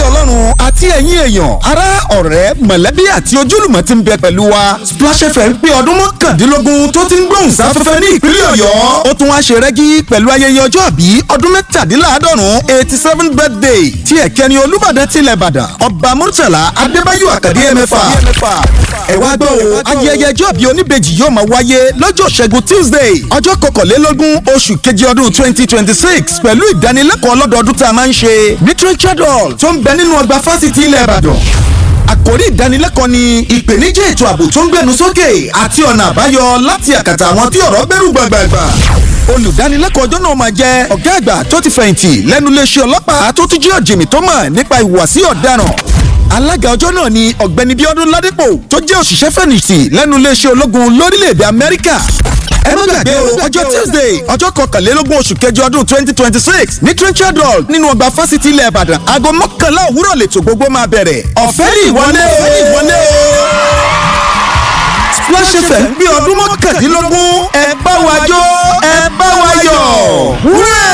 ọlọ́run àti ẹ̀yin èèyàn ará ọ̀rẹ́ mọ̀lẹ́bí àti ojúlùmọ̀ ti ń bẹ pẹ̀lú wa Splash FM pé ọdún mọ́kàndínlógún tó ti ń gbóhùn sáfẹ́fẹ́ ní ìpínlẹ̀ ọ̀yọ́ ó tún wá ṣe rẹ́gí pẹ̀lú ayẹyẹ ọjọ́ àbí ọdún mẹ́tàdínláàádọ́rùn eighty seven birthday tí ẹ̀kẹ́ni olúbàdàn tilẹ̀ ìbàdàn ọba murtala adébáyò àkàdé ẹ̀mẹ́fà ẹ wá gbọ́ o ayẹyẹ ọjọ́ àbí oníbejì yóò máa wáyé lọ́jọ́ ṣẹ́gun tuesday ọjọ́ kọkànlélógún oṣù keje ọdún twenty twenty six pẹ̀lú ìdánilẹ́kọ̀ọ́ lọ́dọọdún tá a máa ń ṣe literature hall tó ń bẹ nínú ọgbà fásitì ilẹ̀ ìbàdàn àkòrí ìdánilẹ́kọ̀ọ́ ni ìpèníjà ètò ààbò tó ń gbẹnu sókè àti ọ̀nà àbáyọ láti àkàtà àwọn tí ọ̀rọ̀ gbẹ́rù gbàgbàgbà olùdánilẹ́kọ̀ọ́ ọjọ́ náà máa jẹ́ ọ̀gá àgbà tó ti fẹ̀yìntì lẹ́nu iléeṣẹ́ ọlọ́pàá tó tún jẹ́ ọ̀jìnmí tó mọ̀ nípa ìhùwàsí ọ̀daràn alága ọjọ́ náà ni ọ̀gbẹ́ni bíọ́dún ládípò tó jẹ́ òṣìṣẹ́ fẹ̀yìntì lẹ́nu iléeṣẹ́ ológun lórílẹ̀‐èdè amẹ́ríkà ẹ má gbàgbé o ọjọ́ tuesday ọjọ́ kọkànlélógún oṣù kẹjọ ọdún twenty twenty six ní trenchard hall nínú ọgbà fásitì ilẹ̀ ìbàdàn aago mọ́kànlá òwúrọ̀ lètò gbogbo máa bẹ̀rẹ̀ ọ̀fẹ́ ní ìwọlé o ìwọlé o Splash FM gbé ọdún mọ́kàndínlógún ẹ bá wa jó ẹ bá wa yọ̀ wúrẹ́.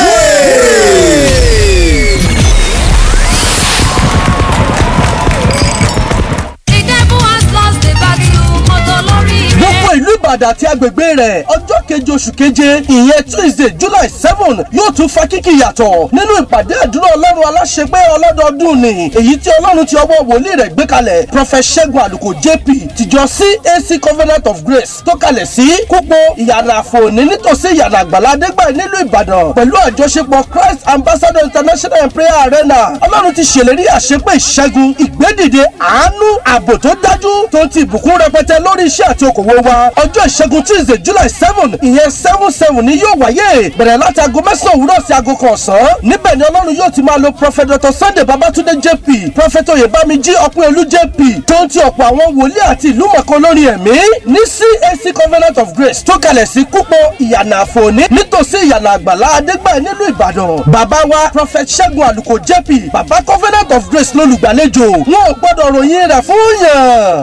The devil has lost the battle. Mọ́tò lórí ilé. gbogbo ìlú ìbàdàn àti agbègbè rẹ̀ ọjọ́ keje oṣù keje ìyẹn tuesday july seven yóò tún fa kíkì yàtọ̀ nínú ìpàdé àdúrà ọlọ́run aláṣẹgbé ọlọ́dọọdún ni èyí tí ọlọ́run ti ọwọ́ wòlíì rẹ̀ gbé kalẹ̀ prophet ṣẹ́gun àlùkò jp tìjọ cac covenant of grace tó kalẹ̀ sí kúpọ̀ ìyànà àfòní nítòsí ìyànà àgbàlá adégbà nílùú ìbàdàn pẹ̀lú àjọṣepọ̀ christ ambassador international and prayer arena ọlọ́run ti ṣèlérí àṣepé ìṣẹ́gun ìgbédìde àánú ààbò tó dájú tó ti ìbùkún rẹpẹtẹ lórí iṣẹ́ àti okòwò wa ọjọ́ ìṣẹ́gun tuesday july seven ìyẹn seven seven ni yóò wáyé bẹ̀rẹ̀ láti aago mẹ́sàn-án òwúrọ̀ sí aago kan ọ̀sán níbẹ̀ ni ọlọ́run yóò ti máa lo prophet dr sunday babatunde jp prophet oyèbámijí ọpẹ́olú jp tó ń ti ọ̀pọ̀ àwọn wòlíì àti ìlú mọ̀kan lórí ẹ̀mí ní cac covenant of grace tó kalẹ̀ sí kúpọ̀ ìyànà àfòní nítòsí ìyànà àgbàlá adégbà nílùú ìbàdàn bàbá wa prophet ṣẹ́gun àlùkò jp bàbá covenant of grace lólùgbàlejò wọn ò gbọ́dọ̀ ròyìn rẹ̀ fún yàn.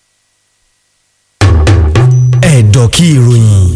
ẹ̀dọ̀ kí ìròyìn.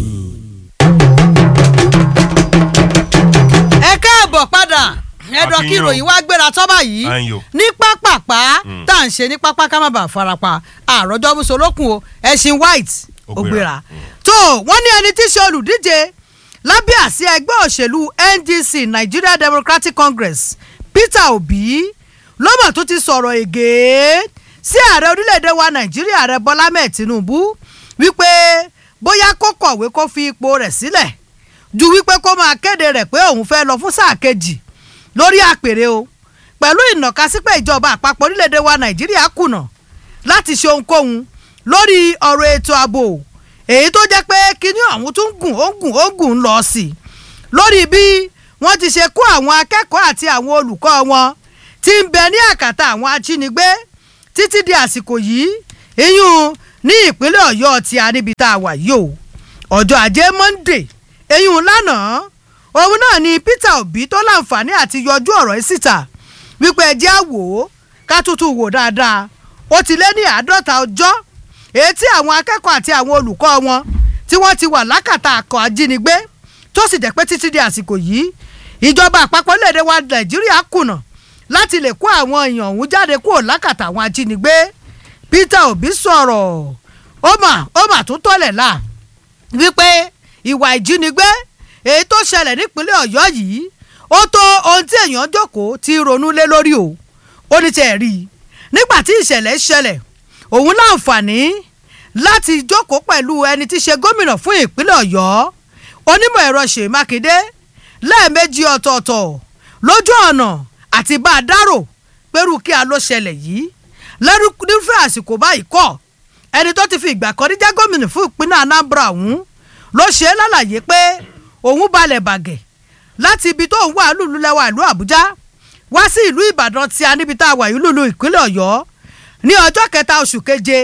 ẹ káàbọ̀ padà ẹ̀dọ̀ kí Akínyìn o. ìròyìn wá gbéra tọ́ba yìí Ayò. ní pápápá tá à ń ṣe ní pápá ká má bàa farapa àròjọ musolókun o ẹṣin white Ó ó gbéra. gbéra tó wọ́n ní ẹni tí í ṣe olùdíje lábẹ́ àsíá ẹgbẹ́ òṣèlú ndc nigeria democratic congress peter obi lọ́mọ̀ tó ti sọ̀rọ̀ ègé sí ààrẹ orílẹ̀-èdè wa nàìjíríà ààrẹ bọ́lá mẹ́ẹ̀ tinubu wípé bóyá kó kọ̀wé kó fi ipò rẹ̀ sílẹ̀ ju wípé kó máa kéde rẹ̀ pé òun fẹ́ lọ fún sáà kejì lórí àpèrè o pẹ̀lú ìnàkasípẹ̀ ìjọba àpapọ̀ orílẹ̀-èdè wa nàìjíríà kùnà láti ṣe ohunkóhun lórí ọ̀rọ̀ ètò ààbò èyí tó jẹ́ pé kíní ọ̀hún tún gùn ó gùn ó gùn ń lọ sí i lórí bí wọ́n ti ṣe kó àwọn akẹ́kọ̀ọ́ àti àwọn olùkọ́ wọn tí ń bẹ ní àkàtà àwọn ajínigbé títí di àsìkò yìí ìyún ní ìpínlẹ̀ ọ̀yọ́ ti àríbi tá a wà yìí o ọjọ́ ajé monde eyín lánàá òun náà ni peter obi tó láǹfààní àti yọjú ọ̀rọ̀ yìí síta wípé ẹ jẹ́ á wò ó ká tútù wò dáadáa ó ti lé ní àádọ́ta ọjọ́ èyí tí àwọn akẹ́kọ̀ọ́ àti àwọn olùkọ́ wọn tí wọ́n ti wà lákàtà àkọ́ ajínigbé tó sì jẹ́ pé títí di àsìkò yìí ìjọba àpapọ̀ lédè wa nàìjíríà kùnà láti lè kó àwọn èèyàn ọ̀hún jáde kúrò lákàtà àwọn ajínigbé peter obi sọ̀rọ̀ ó mà ó mà tún tọ́lẹ̀ la wípé ìwà ìjínigbé èyí tó ṣẹlẹ̀ nípínlẹ̀ ọ̀yọ́ yìí ó tó ohun tí èèyàn jókòó ti ronú lé lórí o ó ní tẹ̀ rí i nígbà tí ìṣẹ̀lẹ̀ ṣẹlẹ̀ òun láǹfààní láti jókòó pẹ̀lú ẹni tí í ṣe gómìnà fún ìpínlẹ̀ ọ̀yọ́ onímọ̀ ẹ̀rọ ṣèyí mákindé lẹ́ẹ̀mejì ọ̀tọ̀ọ̀tọ̀ lójú ọ̀nà àti bá a dárò pẹ̀rù kí a ló ṣẹlẹ̀ yìí lẹ́rú nífẹ̀ẹ́ àsìkò báyìí kọ́ ẹni tó ti fi ìgbà kan rí jẹ́ gómìnà fún ìpínlẹ̀ anambra ọ̀hún ló ṣe é lálàyé pé òun balẹ̀ bàgẹ̀ láti ibi tó ń wà lùlù lẹ́wà ìlú àbújá wá sí ìlú ìbàdàn tí a níbi tá a wà yìí lùlù ìpínlẹ̀ ọ̀yọ́ ní ọjọ́ kẹta oṣù keje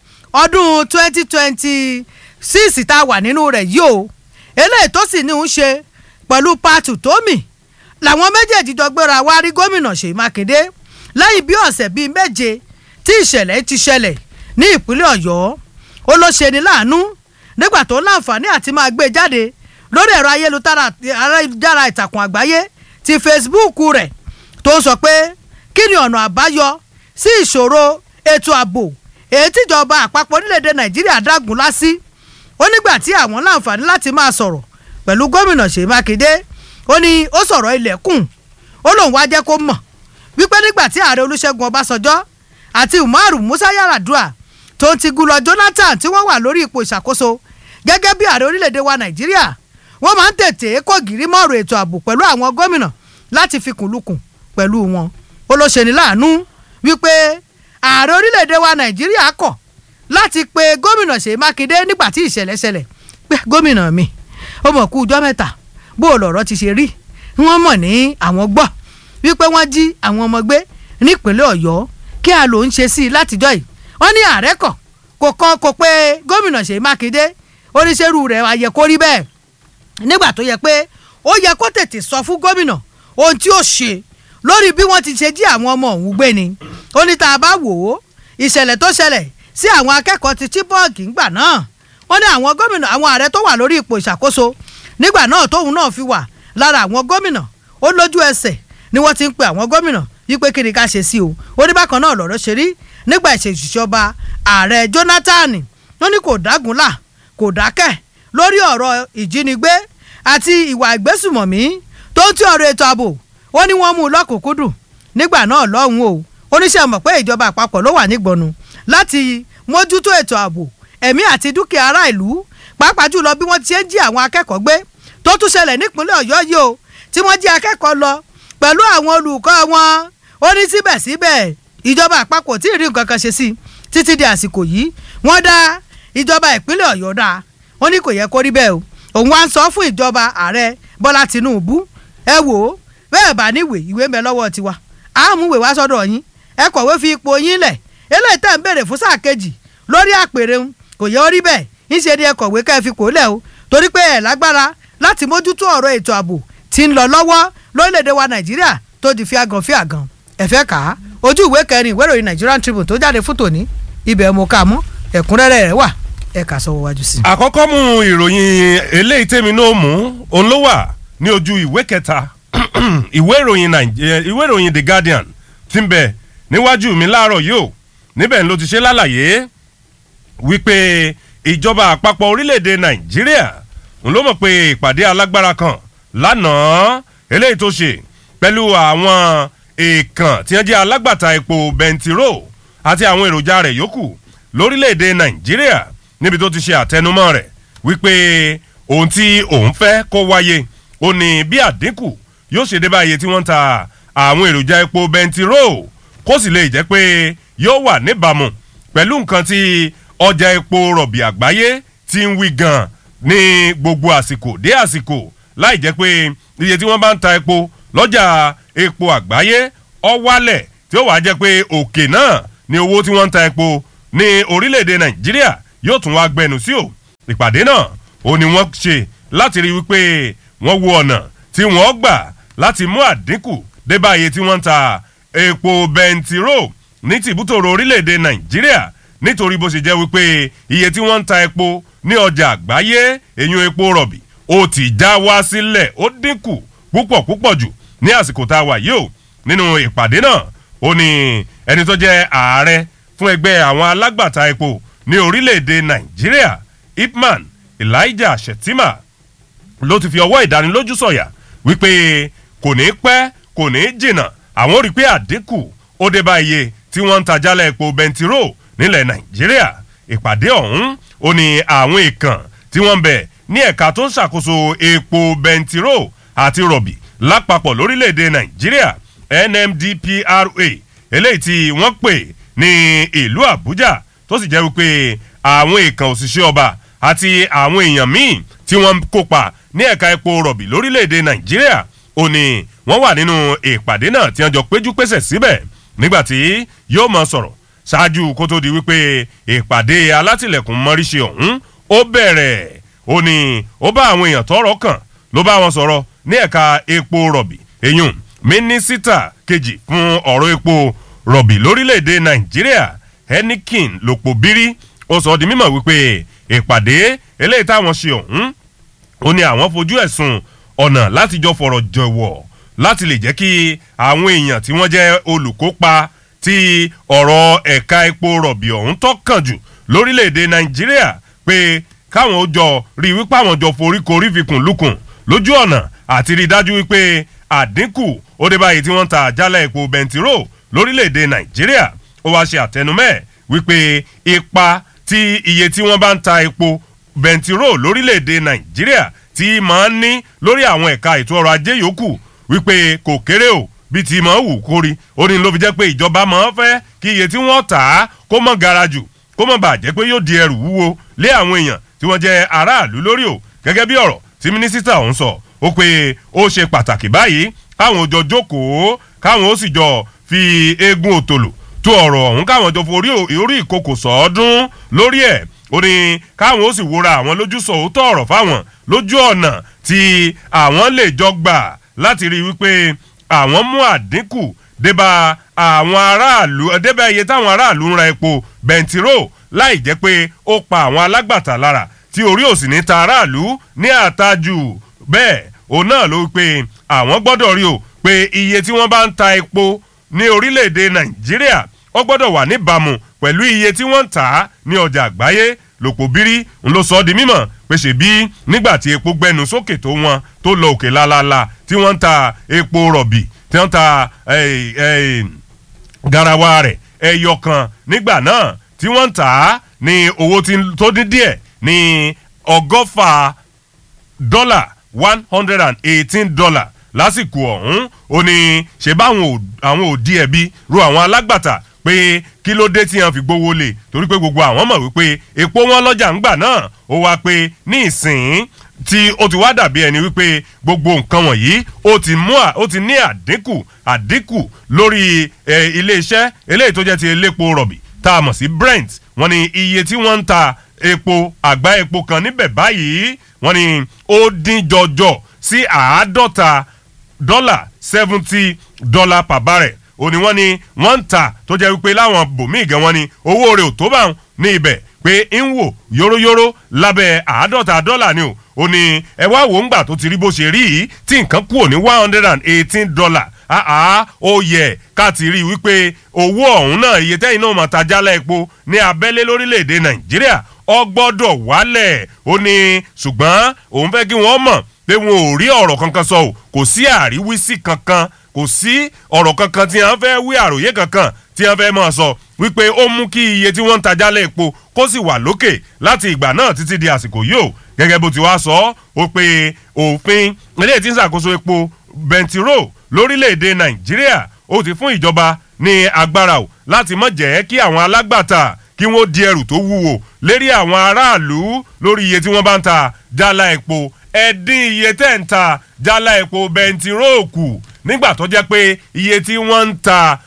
ọdún twenty twenty six tá a wà nínú rẹ̀ yìí o eléyìí tó sì ní ń ṣe pẹ̀lú patu tómi làwọn méjèèjì jọ gbéra wá rí gómìnà ṣèyí mákindé lẹ́yìn bí ọ̀sẹ̀ bíi méje tí ìṣẹ̀lẹ̀ ti ṣẹlẹ̀ ní ìpínlẹ̀ ọ̀yọ́ ó ló ṣe ní láàánú nígbà tó láǹfààní àti máa gbé jáde lórí ẹ̀rọ ayélujára ayélujára ìtàkùn àgbáyé ti facebook rẹ̀ tó ń sọ pé kí ni ọ̀nà àbáyọ sí ìṣòro ètò ààbò èyí tíjọba àpapọ̀ orílẹ̀-èdè nàìjíríà dágun lásì ó nígbà tí àwọn láǹfààní láti máa sọ̀rọ̀ pẹ̀lú gómìnà ṣèyí mákindé ó ní ó sọ̀rọ̀ ilẹ̀kùn ó lóun wá jẹ́ kó mọ̀ wípé nígbà tí ààrẹ olúṣẹ́gun ọbásanjọ́ àti umaru musa yaradua tó ń ti gúnlọ jonathan tí wọ́n wà lórí ipò ìṣàkóso gẹ́gẹ́ bí ààrẹ orílẹ̀-èdè wa nàìjíríà wọ́n máa ń tètè kó gírí mọ́ọ̀rọ̀ ètò ààbò pẹ̀lú àwọn gómìnà láti fi kùnlùkùn pẹ̀lú wọn ó ló ṣe ní láàánú wípé ààrẹ orílẹ̀-èdè wa nàìjíríà kọ̀ láti pe gómìnà ṣèyí mákindé nígbà tí ìṣẹ̀lẹ̀ ṣẹlẹ̀ pé gómìnà mi ó mọ̀ kú ọjọ́ mẹ́ta bó o lọ̀rọ̀ ti ṣe rí wọ́n mọ̀ ní àwọn gbọ́ wípé wọ́n jí àwọn ọmọ gbé nípínlẹ̀ ọ̀yọ́ kí a lò ń ṣe sí i látijọ́ yìí wọ́n ní ààrẹ kọ̀ kò kọ́ kò pé gómìnà ṣèyí mákindé oníṣẹ́rù rẹ̀ ayẹ kó rí bẹ́ẹ̀ nígbà tó yẹ pé ó yẹ kó tètè sọ fún gómìnà ohun tí ó ṣe lórí bí wọ́n ti ṣe jí àwọn ọmọ òun gbé ni ó ní tá a bá wò ó ìṣẹ̀lẹ̀ tó ṣẹlẹ̀ sí àwọn akẹ́kọ̀ọ́ ti chibok ńgbà náà wọ́n ní àwọn gómìnà àwọn ààrẹ tó wà lórí ipò ìṣàkóso nígbà náà tóun náà fi wà lára àwọn gómìnà ó lójú ẹsẹ̀ ni wọ́n ti ń pe àwọn gómìnà wípé kí ni ká ṣe sí o ó ní bákan náà lọ̀rọ̀ ṣe rí nígbà ìṣèjọba ààrẹ jonathan ó ní kò dágunlá kò dákẹ́ lórí ọ̀rọ̀ ìjínigbé àti ìwà ìgbésùmọ̀mí tó ń tí ọ̀rọ̀ ètò ààbò ó ní wọ́n mú un lọ́kùnkúndùn nígbà náà lọ́hùn-ún o oníṣẹ́ mọ̀ pé ìjọba àpapọ̀ ló wà nígbọ̀nù láti mójútó ètò ààbò ẹ̀mí àti dúkìá ará ìlú pàápàá jùlọ bí wọ́n ti ṣe ń jí àwọn akẹ́kọ̀ọ́ gbé tó tún ṣẹlẹ̀ nípínlẹ̀ ọ̀yọ́ yìí o tí wọ́n jí akẹ́kọ̀ọ́ lọ pẹ̀lú àwọn olùkọ́ wọn ó ní síbẹ̀síbẹ̀ ìjọba àpapọ̀ tí ì rí nǹkan kan ṣe sí títí di àsìkò yìí wọ́n dá ìjọba ìpínlẹ̀ ọ̀yọ́ dá ó ní kò yẹ kó rí bẹ́ẹ̀ o òun wá ń sọ fún ìjọba ààrẹ bọ́lá tìǹbù ẹ wò ó bẹ́ẹ̀ bá níwèé ìwé ń bẹ lọ́wọ́ tiwa àmúwèé wá sọ́dọ̀ yín ẹ kọ̀wé fi ipò yín lẹ̀ eléyìí tẹ̀ ń béèrè fún sáà kejì lórí àpèrè ń kò yẹ ó rí bẹ́ẹ̀ ńṣe ni ẹ kọ̀wé ká ẹ fi kò lẹ̀ o torí pé ẹ lágbára láti mójútó ọ̀rọ̀ ètò ààbò tí ń lọ lọ́wọ́ lórílẹ̀‐èdè wa nàìjíríà tó di fíagàn fíagàn ẹ fẹ́ kà á ojú ìwé kẹrin ìwé ìròyìn Nigerian Tribune tó jáde fún tòní ibẹ̀ mo kà mọ́ ẹ̀kúnrẹ́rẹ́ rẹ̀ wà ẹ kà sọ́wọ́ wájú sí. àkọ́kọ́ mú ìròyìn eléyìí tèmi náà mú òun ló wà ní ojú ìwé kẹta ìwé ìròyìn Nàìjíríà ìwé ìròyìn The Guardian tí ń bẹ níwájú mi láàárọ̀ yìí o níbẹ̀ ló ti ṣe lálàyé wípé ìjọba àpapọ̀ orílẹ̀-èdè Nàìjíríà ń ló mọ̀ pé ìpàdé alágbára kan lánàá eléyìí tó ṣe pẹ̀lú àwọn èèkàn tí wọ́n jẹ́ alágbàtà epo bẹntiró àti àwọn èròjà rẹ̀ yòókù lórílẹ̀‐èdè nàìjíríà níbi tó ti ṣe àtẹnumọ́ rẹ̀ wípé ohun tí òun fẹ́ kó wáyé ó ní bí àdínkù yóò ṣe dé báyìí tí wọ́n ń ta àwọn èròjà epo bẹntiró kó sì lè jẹ́ pé yóò wà níbàámu pẹ̀lú nǹkan tí ọjà epo rọ̀bì àgbáyé ti ń wí gan ní gbogbo àsìkò dé àsìkò láì jẹ́ pé iye tí wọ́n bá ń ta epo lọ́jà epo àgbáyé ó wálẹ̀ tí ó wàá jẹ́ pé òkè náà ni owó tí wọ́n ń ta epo ní orílẹ̀-èdè nàìjíríà yóò tún wá gbẹnu sí o ìpàdé náà ó ní wọ́n ṣe láti rí wípé wọ́n wo ọ̀nà tí wọ́n gbà láti mú àdínkù dé bá iye tí wọ́n ń ta epo bẹntiró ní tìbútòrò orílẹ̀-èdè nàìjíríà nítorí bó ṣe jẹ́ wípé iye tí wọ́n ń ta epo ní ọjà àgbáyé èyún epo rọ̀bì ó ti já wá sílẹ̀ ó dínkù púpọ̀ púpọ̀ jù ní àsìkò tá a wà yìí o nínú ìpàdé náà ó ní ẹni tó jẹ́ ààrẹ fún ẹgbẹ́ àwọn alágbàtà epo ní orílẹ̀-èdè nàìjíríà ipman elijah shettima ló ti fi ọwọ́ ìdánilójú sọ̀yà wípé kò ní pẹ́ kò ní jìnnà àwọn rí i pé àdínkù ó dé bá iye tí wọ́n ń ta jálẹ̀ epo bẹntiró nílẹ̀ nàìjíríà ìpàdé ọ̀hún ó ní àwọn èèkàn tí wọ́n ń bẹ̀ ní ẹ̀ka tó ń ṣàkóso epo bẹntiró àti rọ̀bì lápapọ̀ lórílẹ̀‐èdè nàìjíríà nmdpra eléyìí tí wọ́n pè ní ìlú àbújá tó sì jẹ́ wípé àwọn èèkàn òṣìṣẹ́ ọba àti àwọn èèyàn míì tí wọ́n kópa ní ẹ̀ka epo rọ̀bì lórílẹ̀‐èdè nàìjíríà ó ní wọ́n wà nínú ìpàdé náà tí wọ́n jọ péjú pésẹ̀ síbẹ̀ nígbàtí yóò mọ sọ̀rọ̀ ṣáájú kó tó di wípé ìpàdé alátìlẹ̀kùn mọ́ríṣe ọ̀hún ó bẹ̀rẹ̀ ó ní ó bá àwọn èèyàn tọ́rọ̀ kàn ló bá wọn sọ̀rọ̀ ní ẹ̀ka epo rọ̀bì eyín mínísítà kejì fún ọ̀rọ̀ epo rọ̀bì lórílẹ̀‐èdè nàìjíríà henikin lòpò bírí ó sọ di mímọ̀ wípé ìpàdé eléyìí táwọn ṣe ọ̀hún ó ní àwọn fojú ẹ̀sùn ọ̀nà láti jọ fọ̀rọ̀ jọ̀wọ̀ láti lè jẹ́ kí àwọn èèyàn tí wọ́n jẹ́ olùkópa tí ọ̀rọ̀ ẹ̀ka epo rọ̀bì ọ̀hún tó kàn jù lórílẹ̀‐èdè nàìjíríà pé káwọn ó jọ rí i wípé àwọn jọ foríkorí fikùn lukùn lójú ọ̀nà àti rí i dájú wípé àdínkù ó dé báyìí tí wọ́n ń ta àjálẹ̀ epo bẹntiró lórílẹ̀‐èdè nàìjíríà ó wáá ṣe àtẹnumẹ́ wípé ipa tí iye tí wọ́n bá ń ta epo bẹntiró lórílẹ̀‐èdè nàìjíríà tí máa ń ní lórí àwọn ẹ̀ka ètò ọrọ̀ ajé yòókù wípé kò kéré o bí ti máa wù kórí ó ní ló fi jẹ́ pé ìjọba máa ń fẹ́ kí iye tí wọ́n tà á kó mọ̀ gara jù kó mọ̀ bàjẹ́ pé yóò di ẹrù wúwo lé àwọn èèyàn tí wọ́n jẹ́ aráàlú lórí o gẹ́gẹ́ bí ọ̀rọ̀ tí mínísítà ọ̀hún sọ ó pé ó ṣe pàtàkì báyìí káwọn ò jọ jókòó káwọn ó sì jọ fi eégún òtòlò tó ọ̀rọ̀ ọ̀hún káwọn jọ forí orí ìkòkò sọ́ọ́dún lórí ẹ̀ ó ní káwọn ó sì wúra àwọn lójú sọ òótọ́ ọ̀rọ̀ fáwọn lójú ọ̀nà tí àwọn lè jọ gbà láti rí i wípé àwọn mú àdínkù débà àwọn aráàlú débà iye táwọn aráàlú ń ra epo bẹntiró láì jẹ́ pé ó pa àwọn alágbàtà lára tí orí òsì ní ta aráàlú ní àtajù bẹ́ẹ̀ òun náà ló wípé àwọn gbọ́dọ̀ rí o pé iye tí wọ́n bá ń ta epo ní orílẹ̀-èdè nàìjíríà ó gbọ́dọ̀ wà níbàámu pẹ̀lú iye tí wọ́n ń tà á ní ọjà àgbáyé lòpọ̀ bírí ń lọ sọ ọ́ di mímọ̀ pé ṣe bí nígbà tí epo gbẹnu sókè tó wọn tó lọ òkè lálálá tí wọ́n ń ta epo rọ̀bì tí wọ́n ń ta garawa rẹ̀ ẹyọ kan nígbà náà tí wọ́n ń tà á ní owó tó dín díẹ̀ ní ọgọ́fà dọ́là one hundred and eighteen dollar lásìkò ọ̀hún ó ní ṣe báwọn àwọn òdi ẹ̀bi ro àwọn alágbàtà pé kí ló dé tí wọn fi gbowó lè torí pé gbogbo àwọn mọ̀ wípé epo wọn lọ́jà ń gbà náà ó wá pé ní ìsìn tí ó ti wá dàbí ẹni wípé gbogbo nǹkan wọ̀nyí ó ti mú ó ti ní àdínkù àdínkù lórí iléeṣẹ́ eléyìí tó jẹ́ ti elépo rọ̀bì tá a mọ̀ sí brent wọ́n ní iye tí wọ́n ń ta epo àgbá epo kan níbẹ̀ báyìí wọ́n ní ó dín jọjọ sí àádọ́ta dọ́là seventy dollar per barrel ó ní wọ́n ní wọ́n ń tà tó jẹ́ wípé láwọn bòmíì gan wọ́n ní owó rẹ̀ ò tó bá wọn ní ibẹ̀ pé ń wò yóróyóró lábẹ́ àádọ́ta dọ́là ni o ó ní ẹ wá wò ń gbà tó ti rí bó ṣe rí yìí tí nǹkan kúrò ní one hundred and eighteen dollar àá ó yẹ ká ti rí i wípé owó ọ̀hún náà iye tẹ́yìn náà máa ta jálẹ̀ epo ní abẹ́lé lórílẹ̀‐èdè nàìjíríà ọ gbọ́dọ̀ wálẹ̀ ó ní ṣùgbọ́n òun fẹ́ kí wọ́n mọ̀ pé wọn ò rí ọ̀rọ̀ kankan sọ o kò sí àríwísí kankan kò sí ọ̀rọ̀ kankan tí wọ́n fẹ́ wí àròyé kankan tí wọ́n fẹ́ máa sọ wípé ó mú kí iye tí wọ́n ń tajálẹ̀ epo kó sì wà lókè láti ìgbà náà títí di àsìkò yìí o gẹ́gẹ́ bó ti wá sọ ó pé òfin eléyìí tí ń ṣàkóso epo bẹntiró lórílẹ̀‐èdè nàìjíríà ó ti fún ìjọba ní agbára o láti má jẹ́ kí àwọn alágbàtà kí wọ́n di ẹrù tó wúwo lérí àwọn aráàlú lórí iye tí wọ́n bá ń ta jálá epo ẹ̀dín iye tẹ̀ ń ta jálá epo bẹntiró kù nígbà tó jẹ́ pé iye tí wọ́n ń ta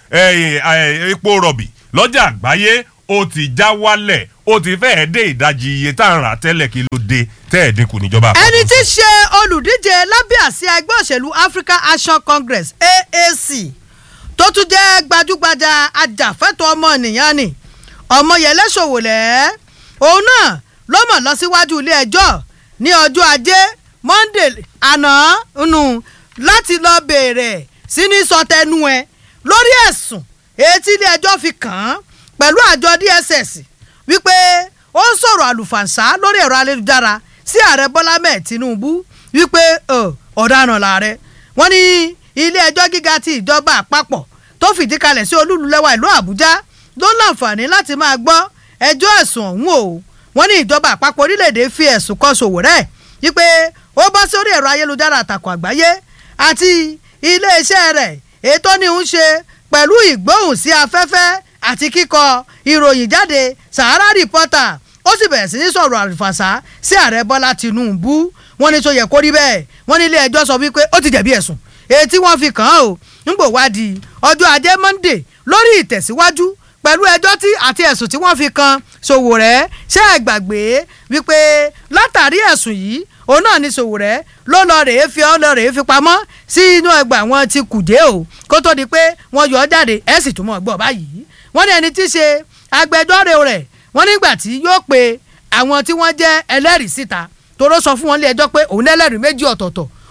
epo rọ̀bì lọ́jà àgbáyé ó ti já wálẹ̀ ó ti fẹ́ẹ́ dé ìdajì iye tá à ń rà tẹ́lẹ̀ kí ló dé tẹ́ ẹ̀ dínkù níjọba. ẹni tí í ṣe olùdíje lábẹ́ àsíá ẹgbẹ́ òṣèlú African Action Congress AAC tó tún jẹ́ gbajúgbajà ajàfẹ́tọ̀ọ́ ọmọnìyàn ni Ọmọyẹlé Sowore òun náà ló mọ̀ lọ síwájú ilé ẹjọ́ ní ọjọ́ ajé Monday àná nù láti lọ béèrè sí ní sọtẹnu ẹ lórí ẹ̀sùn etí ilé ẹjọ́ fi kàn án pẹ̀lú àjọ DSS wípé ó ń sọ̀rọ̀ àlùfàǹsá lórí ẹ̀rọ ayélujára sí ààrẹ Bọ́lá mẹ́ẹ̀ Tinubu wípé ọ̀daràn làárẹ̀ wọ́n ní ilé ẹjọ́ gíga ti ìjọba àpapọ̀ tó fìdí kalẹ̀ sí olúlulẹ̀wà ìlú Àbújá ló láǹfààní láti máa gbọ́ ẹjọ́ ẹ̀sùn ọ̀hún o wọ́n ní ìjọba àpapọ̀ orílẹ̀-èdè fi ẹ̀sùn kan Sowore wípé ó bọ́ sórí ẹ̀rọ ayélujára àtàkùn àgbáyé àti iléeṣẹ́ rẹ̀ ètò ní ń ṣe pẹ̀lú ìgbóhùn sí afẹ́fẹ́ àti kíkọ ìròyìn jáde Sahara Reporter ó sì bẹ̀rẹ̀ sí ní sọ̀rọ̀ àlùfàṣà sí ààrẹ Bọ́lá Tinubu wọ́n ní tó yẹ kó rí bẹ́ẹ̀ wọ́n ní ilé ẹjọ́ sọ wípé ó ti jẹ̀bi ẹ̀sùn èyí tí wọ́n fi kàn án o nígbò wádìí ọjọ́ ajé Monday lórí ìtẹ̀síwájú pẹ̀lú ẹjọ́ tí àti ẹ̀sùn tí wọ́n fi kan Sowore ṣé ẹ gbàgbé wípé látàrí ẹ̀sùn yìí òun náà ni Sowore ló lọ rèé fi ọ́ lọ rèé fi pamọ́ sí inú ẹgbà wọn ti kùdé o kó tó di pé wọ́n yọ ọ́ jáde ẹ̀ sì tún mọ̀ gbọ́ báyìí wọ́n ní ẹni tí í ṣe agbẹjọ́rò rẹ̀ wọ́n nígbà tí yóò pe àwọn tí wọ́n jẹ́ ẹlẹ́rìí síta toró sọ fún wọn lé ẹjọ́ pé òun lẹ́lẹ́rìí méjì ọ̀tọ̀ọ̀tọ̀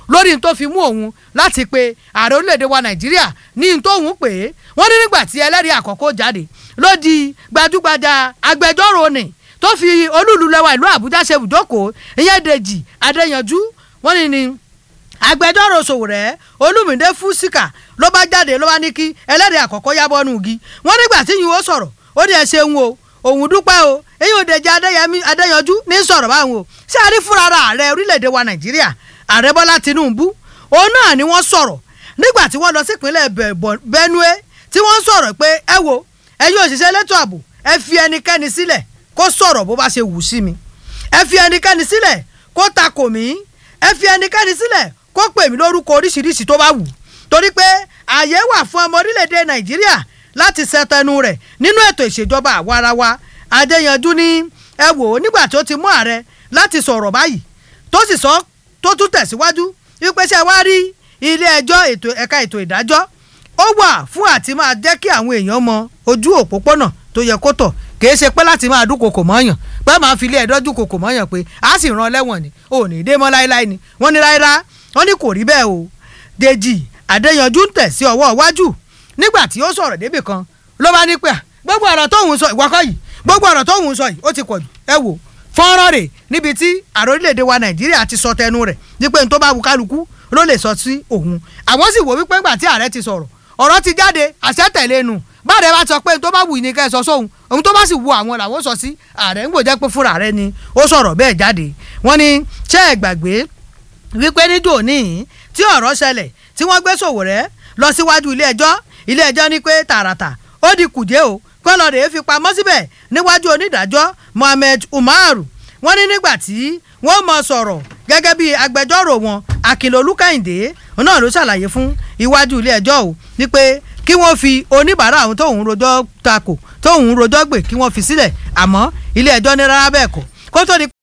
lórí n tó fi mú òun láti pe ààrẹ orílẹ̀-èdè wa nàìjíríà ní n tóun pè é wọ́n ní nígbà tí ẹlẹ́rìí àkọ́kọ́ jáde ló di gbajúgbajà agbẹjọ́rò ni tó fi olúùlú lẹ́wà ìlú àbújá ṣe ibùjókòó ìyẹn dèjì adéyanjú wọ́n ní ni agbẹjọ́rò sòwòrẹ́ olùmídé fúsíkà ló bá jáde ló bá ní kí ẹlẹ́rìí àkọ́kọ́ yábọ́ nù igi wọ́n nígbà tí yìí ó sọ̀rọ̀ ó ní ẹ ṣeun o òun dúpẹ́ o èyí ò dèjì adéyẹmí adéyanjú ní sọ̀rọ̀ báwọn o ṣé a rí fúnra ara ààrẹ orílẹ̀-èdè wa nàìjíríà ààrẹ bọ́lá tinubu òun náà ni wọ́n sọ̀rọ̀ nígbà tí wọ́n lọ sípínlẹ̀ Bẹ̀- Bọ̀- benue tí wọ́n sọ̀rọ̀ pé ẹ wo ẹ̀yin òṣìṣẹ́ elétò ààbò ẹ fi ẹnikẹ́ni sílẹ̀ kó sọ̀rọ̀ bó bá ṣe wù sí mi ẹ fi ẹnikẹ́ni sílẹ̀ kó takò mí ẹ fi ẹnikẹ́ni sílẹ̀ kó pè mí lórúkọ oríṣiríṣi tó bá wù torí pé ààyè wà fún ọmọ orílẹ̀-èdè nàìjíríà láti ṣẹtẹnu rẹ̀ nínú ètò ìṣèjọba àwarawa adéyanjú ní ẹ wò ó nígbà tó ti mú ààrẹ láti sọ̀rọ̀ báyìí tó sì sọ tó tún tẹ̀síwájú wípé ṣé wá rí ilé ẹjọ́ ètò ẹ̀ka ètò ìdájọ́ ó wà fún àti máa jẹ́ kí àwọn èèyàn mọ ojú òpópónà tó yẹ kó tọ̀ kì í ṣe pé láti máa dúnkokò mọ́yàn pé máa fi ilé ẹjọ́ dúnkokò mọ́yàn pé a sì rán lẹ́wọ̀n ni ò ní dé mọ́ láéláé ni wọ́n ní ráírá wọ́n ní kò rí bẹ́ẹ̀ o Dèjì Adéyanjú ń tẹ̀ sí ọwọ́ iwájú nígbà tí ó sọ̀rọ̀ débì kan ló bá ní pé à, gbogbo ọ̀rọ̀ tóun sọ ìwọ́kọ̀ yìí gbogbo ọ̀rọ̀ tóun sọ yìí ó ti pọ̀ jù ẹ wò fọ́nrán rẹ̀ níbi tí ààrẹ orílẹ̀-èdè wa Nàìjíríà ti sọ tẹnu rẹ̀ wípé n tó bá wù kálukú ló lè sọ sí òun àwọn sì wò wípé ńgbà tí ààrẹ ti sọ̀rọ̀ ọ̀rọ̀ ti jáde àṣẹ tẹ̀lé nu báàrẹ̀ bá sọ pé n tó bá wù ní kẹ́ ẹ sọ sóhun ohun tó bá sì wù àwọn làwọn sọ sí ààrẹ ń gbòjẹ́ pé fúnra rẹ̀ ni ó sọ̀rọ̀ bẹ́ẹ̀ jáde wọ́n ní ṣé ẹ gbàgbé wípé níjó níyìn tí ọ̀rọ̀ ṣẹlẹ̀ tí wọ́n gbé Sowore lọ síwájú ilé ẹjọ́ ilé ẹjọ́ ní pé tààràtà ó di kùdé o kó lọ rèé fi pamọ́ síbẹ̀ níwájú onídàájọ́ Mohammed Umaru wọ́n ní nígbà tí wọ́n mọ sọ̀rọ̀ gẹ́gẹ́ bí agbẹjọ́rò wọn Akínlolú Kẹ́hìndé òun náà ló ṣàlàyé fún iwájú ilé ẹjọ́ o ní pé kí wọ́n fi oníbàárà àwọn tóun rojọ́ takò tóun rojọ́ gbè kí wọ́n fi sílẹ̀ àmọ́ ilé ẹjọ́ ní rárá bẹ́ẹ̀ kọ́ kó tó di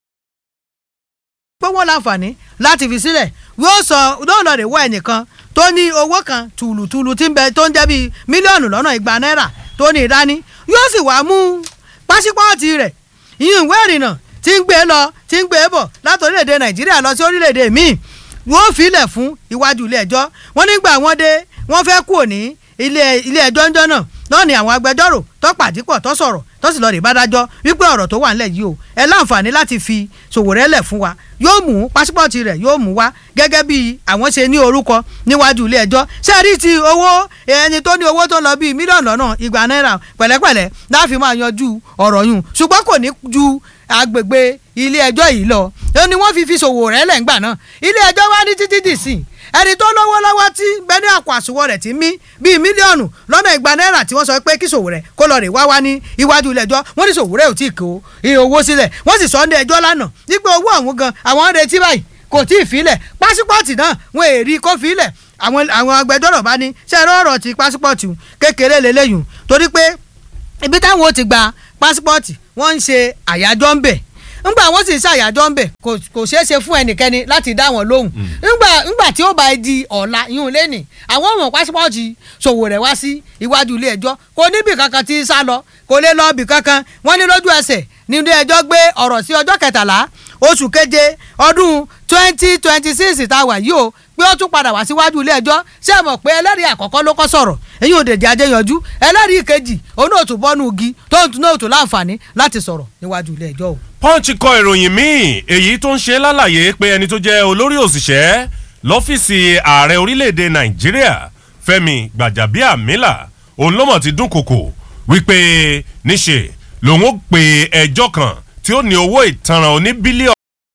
pé wọ́n láǹfààní láti fi sílẹ̀ yóò sọ yóò lọ rè wọ ẹnìkan tó ní owó kan tùlùtùlù tí ń bẹ tó ń jẹ́ bíi mílíọ̀nù lọ́nà igba náírà tó ní ìdání yóò sì wá mú pásípọ́ọ̀tì rẹ̀ ìyún ìwé ìrìnnà tí ń gbé lọ tí ń gbé bọ̀ láti orílẹ̀-èdè nàìjíríà lọ sí orílẹ̀-èdè míì wọ́n filẹ̀ fún iwájú ilé ẹjọ́ wọ́n nígbà wọ́n dé wọ́n fẹ́ kúrò ní ilé ilé ẹjọ́ ńjọ́ náà náà ni àwọn agbẹjọ́rò tó pàdípọ̀ tó sọ̀rọ̀ tó sì lọ rí bádájọ́ wípé ọ̀rọ̀ tó wà ńlẹ̀ yìí o ẹ láǹfààní láti fi Sowore lẹ̀ fún wa yóò mú pásípọ̀tì rẹ̀ yóò mú wá gẹ́gẹ́ bí àwọn ṣe ní orúkọ níwájú ilé ẹjọ́ ṣé rí ti owó ẹni tó ní owó tó lọ bíi mílíọ̀nù lọ́nà igba náírà pẹ̀lẹ́pẹ̀lẹ́ láfi máa yanjú ọ̀rọ̀ yùn ṣùgbọ́n kò ní ju agbègbè ilé ẹjọ́ yìí lọ ó ní wọ́n fi fi Sowore lẹ̀ ńgbà náà ilé ẹjọ́ wá ní títí dì sí ẹni tó lówó lọ́wọ́ tí bẹ́ẹ̀ ní àpò àsùnwọ̀n rẹ̀ ti mí bíi mílíọ̀nù lọ́nà igba náírà tí wọ́n sọ pé kí Sowore kó lọ rè wá wá ní iwájú ilé ẹjọ́ wọ́n ní Sowore ò tí ì kó iye owó sílẹ̀ wọ́n sì sọ ní ẹjọ́ lánàá wípé owó ọ̀hún gan àwọn ń retí báyìí kò tí ì filẹ̀ pásípọ̀tì náà wọn èrí kó filẹ̀ àwọn àwọn agbẹjọ́rò bá ní ṣe ẹ̀rọ ọ̀rọ̀ ti pásípọ̀tì kékeré lélẹ́yìn torí pé ibi táwọn ò ti gba pásípọ̀tì wọ́n ń ṣe àyájọ́ ń bẹ̀ ńgbà wọ́n sì ń ṣàyájọ́ ńbẹ̀ kò kò ṣeé ṣe fún ẹnikẹ́ni láti dá wọn lóhùn ńgbà ńgbà tí ó bá di ọ̀la yún lẹ́nì àwọn ọmọ pásípọ́ọ̀tì Sowore wá sí iwájú ilé ẹjọ́ kò níbì kankan tí ń sá lọ kò lè lọ bì kankan wọ́n ní lójú ẹsẹ̀ ní ilé ẹjọ́ gbé ọ̀rọ̀ sí ọjọ́ kẹtàlá oṣù keje ọdún twenty twenty six tá a wà yìí o pé ó tún padà wá síwájú ilé ẹjọ́ ṣé ẹ mọ̀ pé ẹlẹ́rìí àkọ́kọ́ ló kọ́ sọ̀rọ̀ èyí ò dèjì adéyanjú ẹlẹ́rìí kejì òun náà tún bọ́nú igi tó ń tún náà tún láǹfààní láti sọ̀rọ̀ níwájú ilé ẹjọ́ o. punch kọ ìròyìn míì èyí tó ń ṣe lálàyé pé ẹni tó jẹ́ olórí òṣìṣẹ́ lọ́fíìsì ààrẹ orílẹ̀‐èdè nàìjíríà fẹ́mi gbàjàbíàmílà òun ló mọ̀ ti dúnkòkò wípé níṣe lòun ó pe ẹjọ́ kan tí ó ní owó ìtanràn oní bílíọ̀nù.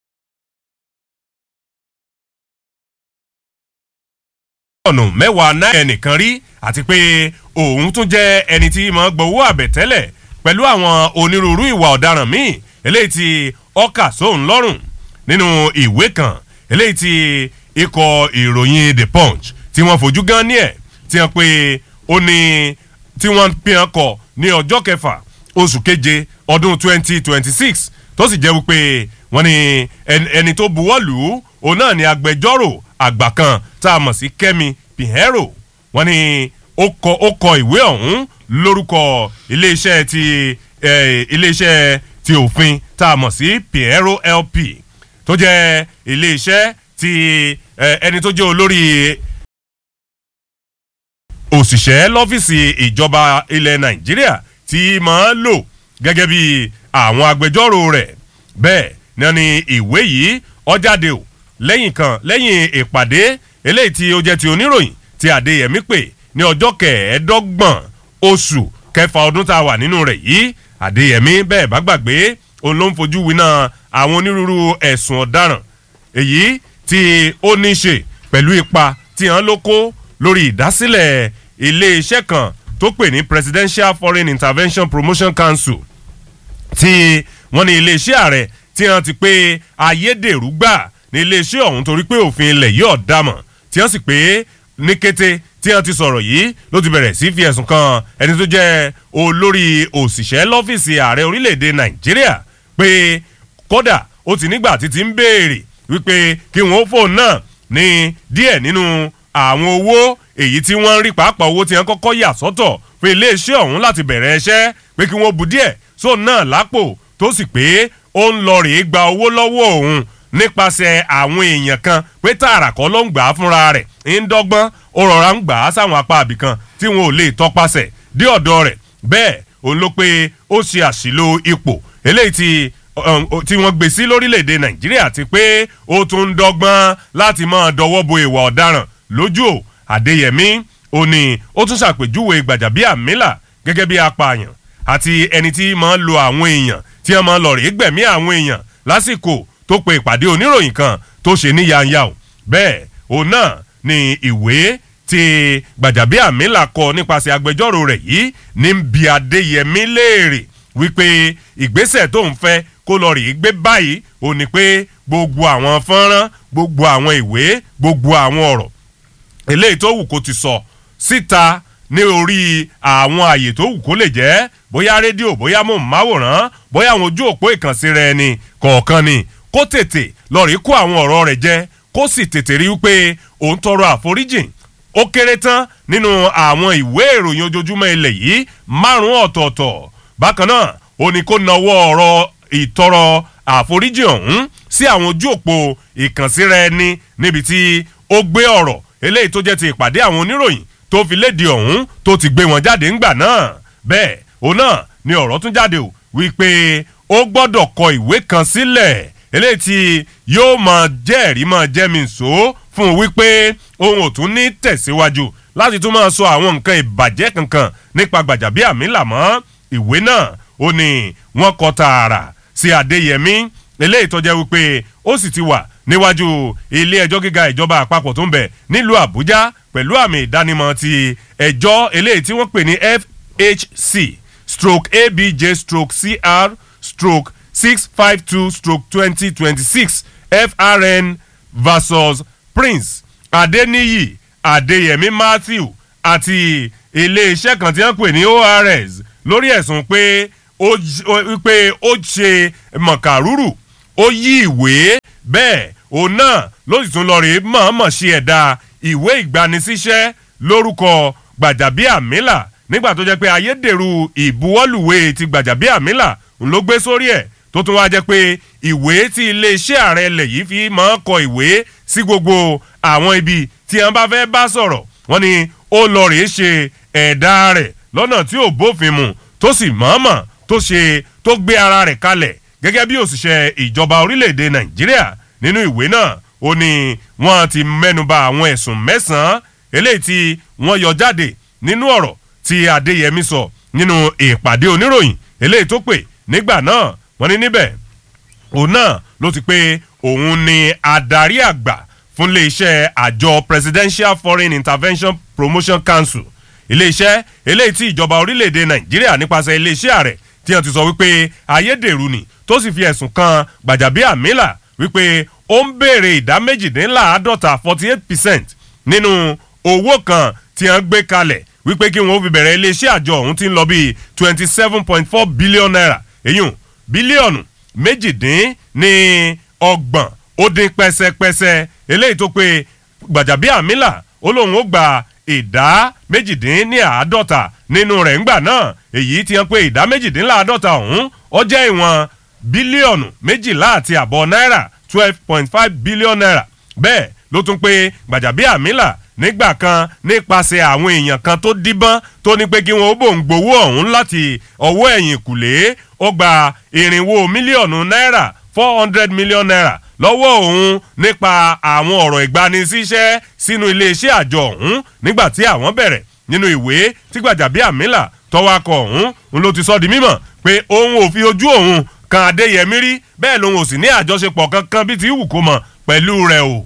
ọ̀nà mẹ́wàá náírà ẹnìkan rí àti pé òun tún jẹ́ ẹni tí máa gbowó àbẹ̀tẹ́lẹ̀ pẹ̀lú àwọn onírúurú ìwà ọ̀daràn míì eléyìí tí ọkà sóun lọ́rùn nínú ìwé kan eléyìí tí ikọ̀ ìròyìn the punch tí wọ́n fojú gan ní ẹ̀ tí wọ́n pe ó ní tí wọ́n fi hàn kọ ní ọjọ́ kẹfà oṣù keje ọdún twenty twenty six tó sì jẹ́ wípé wọ́n ní ẹni tó buwọ́ lù ú òun náà ni agbẹjọ́rò àgbà kan tá a mọ̀ sí Kẹ́mi Pinheiro wọ́n ní ó kọ ó kọ ìwé ọ̀hún lórúkọ iléeṣẹ́ ti iléeṣẹ́ ti òfin tá a mọ̀ sí Pinheiro LP tó jẹ́ iléeṣẹ́ ti eh, ẹni tó jẹ́ olórí òṣìṣẹ́ lọ́fíìsì ìjọba ilẹ̀ nàìjíríà tí máa ń lò gẹ́gẹ́ bí àwọn agbẹjọ́rò rẹ̀ bẹ́ẹ̀ náà ni ìwé yìí ó jáde o lẹ́yìn kan lẹ́yìn ìpàdé eléyìí tí ó jẹ́ ti oníròyìn tí adéyẹmí pè ní ọjọ́ kẹẹ̀ẹ́dọ́gbọ̀n oṣù kẹfà ọdún tá a wà nínú rẹ̀ yìí adéyẹmí bẹ́ẹ̀ bá gbàgbé òun ló ń fojú winá àwọn onírúurú ẹ̀sùn ọ̀daràn èyí tí ó ní í ṣe pẹ̀lú ipa tí wọ́n ló kó lórí ìdásílẹ̀ iléeṣẹ́ kan tó pè ní presidential foreign intervention promotion council tí wọ́n ní iléeṣẹ́ ààrẹ tí wọ́n ti pé ayédèrú gbà ní iléeṣẹ́ ọ̀hún torí pé òfin ilẹ̀ yìí ọ̀dàmọ̀ tí wọ́n sì pé ní kété tí wọ́n ti sọ̀rọ̀ yìí ló ti bẹ̀rẹ̀ sí fi ẹ̀sùn kan ẹni tó jẹ́ olórí òṣìṣẹ́ lọ́fíìsì ààrẹ orílẹ̀‐èdè nàìjíríà pé kódà ó ti nígbà títí ń béèrè wípé kí wọ́n fóun náà ní díẹ̀ nínú àwọn owó èyí tí wọ́n ń rí pàápàá owó tí wọ́n kọ́kọ́ yà sọ́tọ̀ fún iléeṣẹ́ ọ̀hún láti bẹ̀rẹ̀ iṣẹ́ pé kí wọ́n bu díẹ̀ sóun náà lápò tó sì pé ó ń lọ rèé gba owó lọ́wọ́ òun nípasẹ̀ àwọn èèyàn kan pé tààrà kọ́ ló ń gbà á fúnra rẹ̀ ń dọ́gbọ́n ó rọra ń gbà á sáwọn apá àbìkan tí wọn ò lè tọpasẹ̀ dé ọ̀dọ̀ rẹ̀ bẹ́ẹ̀ òun ló pé ó ṣe àṣìlò ipò eléyìí tí um, tí wọ́n gbé sí lórílẹ̀‐èdè nàìjíríà ti pé ó tún ń dọ́gbọ́n láti máa dọwọ́ bo ìwà ọ̀daràn lójú ò àdéyẹmí ó ní ó tún ṣàpèjúwe gbàjàbíàmílà gẹ́gẹ́ bí apààyàn àti ẹni tí máa ń lo àwọn èèyàn tí wọ́n máa ń lọ rèé gbẹ̀mí àwọn èèyàn lásìkò tó pe ìpàdé oníròyìn kan tó ṣe ní yanya o bẹ́ẹ̀ òun náà ni ìwé tí gbàjàbíàmílà kọ nípasẹ̀ agbẹjọ́rò rẹ̀ yìí ní bí adéyẹmí léèrè wípé ìgbésẹ̀ tó ń fẹ́ kó lọ rèé gbé báyìí ò ní pé gbogbo àwọn fọ́nrán gbogbo àwọn ìwé gbogbo àwọn ọ̀rọ̀ eléyìí tó wù kó ti sọ síta ní orí àwọn àyè tó wù kó lè jẹ́ bóyá rédíò bóyá mọ̀máwòrán bóyá àwọn ojú òpó ìkànsí rẹ̀ ni kọ̀ọ̀kan ni kó tètè lọ rí kó àwọn ọ̀rọ̀ rẹ̀ jẹ́ kó sì tètè rí wípé òun tọrọ àforíjìn ó kéré tán nínú àwọn ìwé ìròyìn ojoojúmọ́ ilẹ̀ yìí márùn-ún ọ̀tọ̀ọ̀tọ̀ bákan náà ó ní kó nawọ́ ọ̀rọ̀ ìtọrọ àforíjì ọ̀hún sí àwọn ojú òpó ìkànsíra ẹni níbi tí ó gbé ọ̀rọ̀ eléyìí tó jẹ́ ti ìpàdé àwọn oníròyìn tó fi léde ọ̀hún tó ti gbé wọn jáde ńgbà náà bẹ́ẹ̀ òun náà ni ọ̀rọ̀ tún jáde o wípé ó gbọ́dọ̀ kọ ìwé kan sílẹ̀ eléyìí tí yóò máa jẹ́rìí máa jẹ́ mi sọ fún un wípé òun ò tún ní tẹ̀síwájú láti tún máa sọ àwọn nǹkan ìbàjẹ́ kankan nípa gbàjàbíàmílà mọ́ ìwé náà ó ní wọ́n kọ tààrà sí adéyẹmí eléyìí tó jẹ́ wípé ó sì ti wà níwájú ilé ẹjọ́ gíga ìjọba àpapọ̀ tó ń bẹ̀ nílùú àbújá pẹ̀lú àmì ìdánimọ̀ ti ẹjọ́ eléyìí tí wọ́n pè ní fhc stroke abj stroke cr stroke six five two stroke twenty twenty six frn versus prince adeniyi adeyemi matthew àti iléeṣẹ́ kan tí wọ́n pè ní ors lórí ẹ̀sùn pé ó j- ó- pé ó ṣe mọ̀kàrúrù ó yí ìwé bẹ́ẹ̀ òun náà ló sì tún lọ rèé mọ̀ọ́mọ̀ ṣe ẹ̀dá ìwé ìgbanisíṣẹ́ lórúkọ gbàjàbíàmílà nígbà tó jẹ́ pé ayédèrú ìbuwọ́lùwé ti gbàjàbíàmílà ń ló gbé sórí ẹ̀ tó tún wá jẹ́ pé ìwé tí iléeṣẹ́ ààrẹ ilẹ̀ yìí fi máa ń kọ ìwé sí gbogbo àwọn ibi tí wọ́n bá fẹ́ bá sọ̀rọ̀ wọ́n ní ó lọ rèé ṣe ẹ̀dá rẹ̀ lọ́nà tí ò bófin mu tó sì mọ̀ọ́mọ̀ tó ṣe tó gbé ara rẹ̀ kalẹ̀ gẹ́gẹ́ bí òṣìṣẹ́ ìjọba orílẹ̀-èdè nàìjíríà nínú ìwé náà ó ní wọ́n ti mẹ́nuba àwọn ẹ̀sùn mẹ́sàn-án eléyìí tí wọ́n yọ jáde nínú ọ̀rọ̀ tí adéyẹmí sọ nínú ìpàdé oníròyìn eléyìí tó pè nígbà náà wọ́n ní níbẹ̀ òun náà ló ti pé òun ni adarí àgbà fún iléeṣẹ́ àjọ presidential foreign intervention promotion council iléeṣẹ́ eléyìí tí ìjọba orílẹ̀-èdè nàìjíríà nípasẹ̀ iléeṣẹ́ ààrẹ tí wọ́n ti sọ wípé ayédèrú ni tó sì fi ẹ̀sùn kan gbàjàbíàmílà wípé ó ń béèrè ìdá méjìdínláàádọ́ta forty eight percent nínú owó kan tí wọ́n gbé kalẹ̀ wípé kí wọ́n fi bẹ̀rẹ̀ iléeṣẹ́ àjọ ọ̀hún ti ń lọ bíi twenty seven point four billion naira èyún bílíọ̀nù méjìdín ní ọgbọ̀n ó dín pẹ́sẹ́pẹ́sẹ́ eléyìí tó pé gbàjàbíàmílà ó lóun ó gba ìdá méjìdín ní àádọ́ta nínú rẹ̀ ńgbà náà èyí ti hàn pé ìdá méjìdínláàádọ́ta ọ̀hún ó jẹ́ ìwọ̀n bílíọ̀nù méjìlá àti àbọ̀ náírà twelve point five billion naira bẹ́ẹ̀ ló tún pé gbàjàbíàmílà nígbà kan nípasẹ̀ àwọn èèyàn kan tó díbọ́n tó ní pé kí wọ́n ó bò ń gbowó ọ̀hún láti ọwọ́ ẹ̀yìn kùlé ó gba irinwó mílíọ̀nù náírà four hundred million naira lọ́wọ́ òun nípa àwọn ọ̀rọ̀ ìgbanisíṣẹ́ sínú iléeṣẹ́ àjọ ọ̀hún nígbà tí àwọn bẹ̀rẹ̀ nínú ìwé tí gbàjàbíàmílà tọwakọ̀ ọ̀hún òun ló ti sọ di mímọ̀ pé òun ò fi ojú òun kan adéyẹmí rí bẹ́ẹ̀ lòun ò sì ní àjọṣepọ̀ kankan bíi ti wù kó mọ̀ pẹ̀lú rẹ̀ o.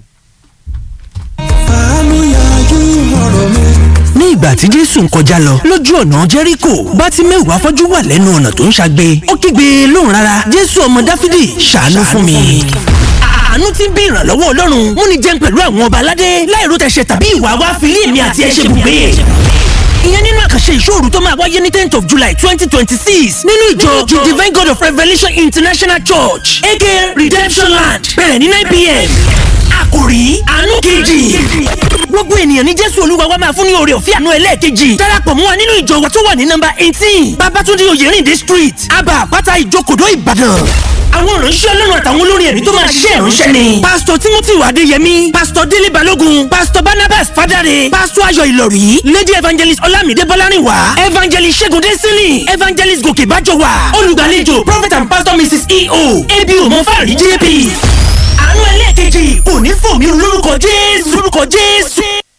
ní ìgbà tí jésù ń kọjá lọ lójú ọ̀nà jẹ́ríkò bá ti mẹ́wàá fọ́jú wà lẹ́nu ọ̀nà tó ń ṣagbe ó kígbe lóhùn rárá jésù ọmọ dáfídì ṣàánú fún mi. àánú ti ń bí ìrànlọ́wọ́ ọlọ́run mú ni jẹun pẹ̀lú àwọn ọba aládé láìró tẹ̀sẹ̀ tàbí ìwà wa fi lé èmi àti ẹ̀ ṣe bùgbé ìyẹn nínú àkànṣe ìṣòro tó máa wáyé ní tenth of july twenty twenty six nínú ìjọ the divine god of revelation international church aka redemption land bẹ̀rẹ̀ ní nine pm àkòrí àánú kejì gbogbo ènìyàn ní jésù olúwa wa máa fún ní oore ọ̀fẹ́ àánú ẹlẹ́ẹ̀kejì darapọ̀ mọ́ wa nínú ìjọ wa tó wà ní nọ́mbà eighteen babatunde oyèrìndé street aba àpáta ìjókòdó ìbàdàn àwọn ìránṣẹ́ ọlọ́run àtàwọn olórin ẹ̀mí tó máa ṣiṣẹ́ ìránṣẹ́ ni. pásítọ̀ timothy adéyẹmí pásítọ̀ délé balógun pásítọ̀ barnabas fadare pásítọ̀ ayọ̀ ìlọ̀rí lady evangelist ọlámídé bọ́lárìnwá evangelist ṣẹ́gun dẹ́sílì evangelist gòkè bájọwà olùgbàlejò prophet and pastor mrs eo abo mọ́fàrí jp. àánú ẹlẹ́ẹ̀kejì kò ní fò mí lórúkọ jésù lórúkọ jésù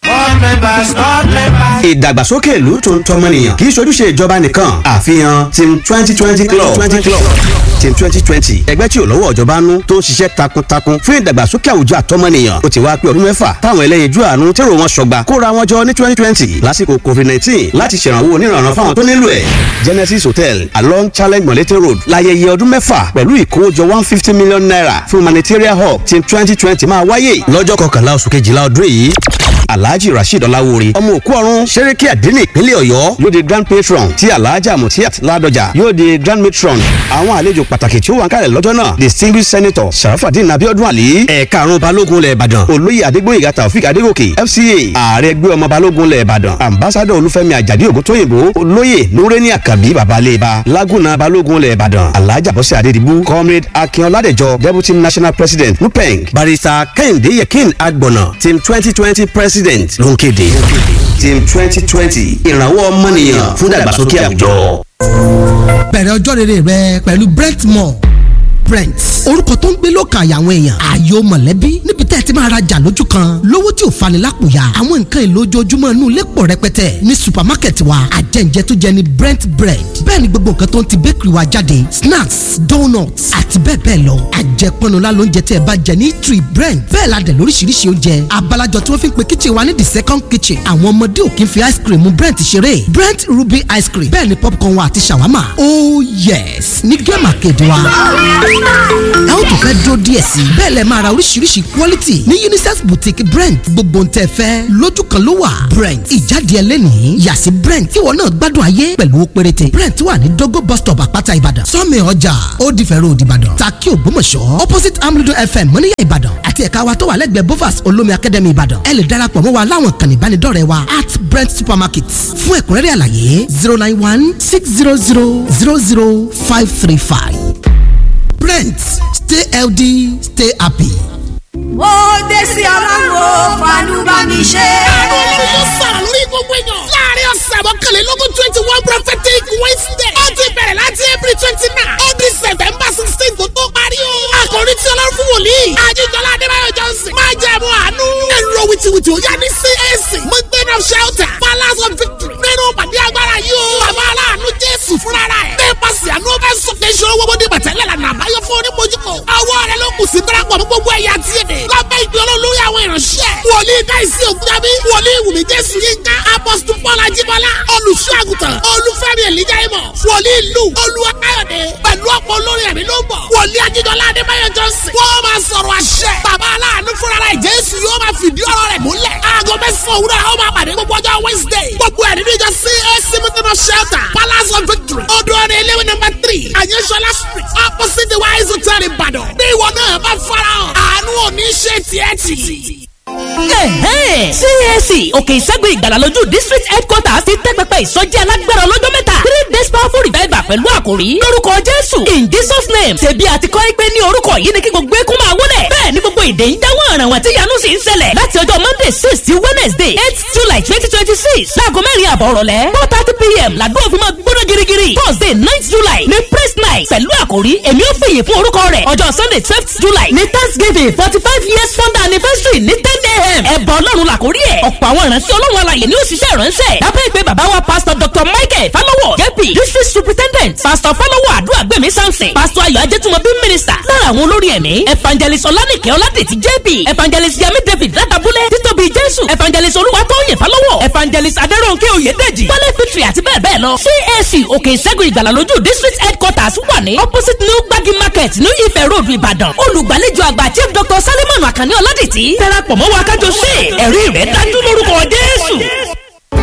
ìdàgbàsókè ìlú tó ń tọmọnìyàn kì í ṣojúṣe ìjọba nìkan àfihàn team twenty twenty club team twenty twenty ẹgbẹ́ tí ò lọ́wọ́ ìjọba nú tó ń ṣiṣẹ́ takuntakun fún ìdàgbàsókè àwùjọ àtọmọnìyàn ó ti wá pé ọdún mẹ́fà táwọn ẹlẹ́yinjú àánú tèrò wọn sọgbà kóra wọn jọ ní twenty twenty lásìkò covid nineteen láti ṣèrànwọ́ oníranran fáwọn tó nílò ẹ̀ genesis hotel along challenge molete road láyẹyẹ ọdún mẹ́fà pẹ̀lú ìkówójọ one fifty million naira fún humanitarian hub team twenty twenty máa wáyé lọ́jọ́ kọkànlá oṣù kejìlá ọdún yìí alhaji rasheed ọláwóore ọmọ òkú ọ̀run sẹ́rẹ́kì àdínní ìpínlẹ̀ ọ̀yọ́ yóò di grand patron tí alhaja mutiat ládọjà yóò di grand matron àwọn àlejò pàtàkì tí ó wà ń kálẹ̀ lọ́jọ́ náà distinguished senator sharafadin abiodun ali ẹ̀ka àrùn balógun lẹ̀ ìbàdàn olóyè adégbóyèga taofik adégòkè fca ààrẹ ẹgbẹ́ ọmọ balógun lẹ̀ ìbàdàn ambassador olúfẹ́mi àjàdí ògúntóyìnbó olóyè nureni akabi babaleba laguna balógun lẹ̀ ìbàdàn alhaja bọ́sẹ̀ adédìbú comrade akin ọládẹjọ deputy national president nupeng barrister kẹ́hìndé yẹkin agbọ̀nà team twenty twenty president ló ń kéde team twenty twenty ìrànwọ́ ọmọnìyàn fún ìdàgbàsókè àwùjọ. bẹ̀rẹ̀ ọjọ́ rere rẹ pẹ̀lú brentmore brent orúkọ tó ń gbé lọ́kàn àyà àwọn èèyàn ààyò mọ̀lẹ́bí níbi tẹ́ ẹ ti máa rajà lójú kan lówó tí ò fani lápòyà àwọn nǹkan èlò ojoojúmọ́ inú ilé pọ̀ rẹpẹtẹ ní supermarket wa àjẹǹjẹ tó jẹ ní brent bread bẹ́ẹ̀ ni gbogbo nǹkan tó ń ti bakery wa jáde snacks donuts àti bẹ́ẹ̀ bẹ́ẹ̀ lọ àjẹpọnula lóúnjẹ tí ẹ bá jẹ ní tree brent bẹ́ẹ̀ la dẹ̀ lóríṣiríṣi oúnjẹ abalajọ tí wọ́n fi ń pe kitchen wa ní the second kitchen àwọn ọmọdé ò kí ń fi ice cream mu brent ṣeré brent ruby ice cream bẹ́ẹ̀ ni popcorn wa àti shawarma oh yes ní gẹ́mà kéde wa ẹ ó tún fẹ́ dúró díẹ̀ sí i bẹ́ẹ̀ lẹ máa ra oríṣiríṣi quality ní unisex boutique brent gbogbo ń tẹ́ fẹ́ lójú kan ló wà brent ìjáde ẹlẹ́nìí yàsí brent tíwọ náà gbádùn ayé pẹ̀lú ó péréte brent wà ní dogo bus stop àpáta ìbàdàn sọ́mi ọjà ó di fẹ́rẹ́ òdì ìbàdàn takí ògbómọ̀ṣọ́ opposite amúlùdó fm mọ́níyà ìbàdàn àti ẹ̀ka wa tó wà lẹ́gbẹ̀ẹ́ bovas olómi academy ìbàdàn ẹ lè darapọ̀ mọ́ wa láwọn kan ìbánidọ́rẹ̀ẹ́ wa at brent supermarket fún ẹ̀kúnrẹ́rẹ́ àlàyé zero nine one six zero zero zero zero five three five brent stay healthy stay happy. ó dé sí ọlọ́run fàánú bá mi ṣe. àánú ọlọ́run yóò sọ̀rọ̀ lórí gbogbo èèyàn. láàrin ọ̀sẹ̀ mọ́kànlélógún twenty one prophetic wednesday. ó ti bẹ̀rẹ̀ láti april twenty nine. ó di september sixteen tó tó parí o. àkòrí tí ọlọ́run fún wòlíì. àjíjọlá adébáyọ̀ johnson. máa jẹ́ ẹ̀mú àánú. ẹ̀rọ wìtìwìtì ó yá ní cac. mountain of shelter. palace of victory. nínú pàdé agbára yìí o. bàbá aláàánú jésù fúnra rẹ̀. nípasẹ̀ àánú ó fẹ́ sọ̀kè ìṣòro gbogbo dé bàtẹ́lẹ̀ lànà àbáyọ fún onímọ̀júkọ. ọwọ́ rẹ̀ ló kù sí darapọ̀ mọ́ gbogbo ẹ̀yà tí èdè. lábẹ́ ìgbé olólórí àwọn ìránṣẹ́. wòlíì dáìsí ògúnjábí. wòlíì wùmí jésù yínká. apọ́sítù paul ajíbọ́lá. olùṣọ́ àgùntàn. olúfẹ́mi èlíjà ìmọ̀. wòlíì lù. olúwa káyọ̀dé. pẹ̀lú ọ̀pọ̀ olórí ẹ̀mí ló ń bọ̀. wòlíì ajídọ́lá adébáyọ̀ jọ́sìn. wọ́n máa sọ̀rọ̀ àṣẹ. bàbá aláàánú fúnra rẹ̀ jésù yóò máa fìdí ọ̀rọ̀ rẹ̀ múlẹ̀. aago mẹ́sàn-án òwúrọ̀ àwọn máa pàdé gbogbo ọjọ́ wednesday. gbogbo ẹ̀ nínú ìjọ cac mutino shelter palace of victory. odò ọ̀rẹ́ ilé number three àyẹ̀sọ́lá street opposite the wise hotel ìbàdàn. bí ìwọ náà bá farahàn àánú òní ṣe tiẹ̀ tì. CAC òkè ìṣẹ́gun ìgbàlà lójú district headquarters ti tẹ́ pẹpẹ ìsọjí alágbára ọlọ́jọ́ mẹ́ta three days powerful revival pẹ̀lú àkórí àkòrí lórúkọ jésù in jesus name ṣebí àti kọ́ pé ní orúkọ yìí ni kí gbogbo eégún máa wọlé bẹ́ẹ̀ ni gbogbo èdè ń dáwọ́ ọ̀ràn wọn tí yanu sì ń ṣẹlẹ̀ láti ọjọ́ monday six sí wednesday eight july twenty twenty six láago mẹ́rin àbọ̀ rọ̀lẹ́ four thirty pm làdó òfin máa gbóná girigiri thursday ninth july ní praise night pẹ̀lú àkòrí èmi ò fìyè fún orúkọ rẹ̀ ọjọ́ sunday twelfth july ní thanksgiving forty five years founder anniversary ní ten a.m. ẹ̀bọ̀ ọlọ́run làkórí ẹ̀ ọ̀pọ̀ àwọn ìránṣẹ́ ọlọ́run alàyè ni ó ṣiṣẹ́ ìránṣẹ́ lábẹ́ ìpè bàbá wa pastor dr michael falowo jp district superintendent pastor falowo àdúràgbèmí samson pastor ayọ̀ ajẹ́tùmọ̀bí minister lára àwọn olórí ẹ̀mí evangelist ọlánìkẹ́ ọládètì jp evangelist yami david látàbúlẹ̀ títóbi jésù evangelist olúwatóyè falowo evangelist adẹ́rọ̀nkẹ́ oyèdèjì wálé fitri àti bẹ́ẹ̀ bẹ́ẹ̀ lọ cac òkè ìṣẹ́gun ìgbàlà lójú district headquarters wà ní opposite new gbagi market new ife road ìbàdàn olùgbàlejò àgbà chief dr salimon akànní ọládètì darapọ̀ mọ́ wa kájọ ṣe ẹ̀rí rẹ̀ dájú lórúkọ jésù.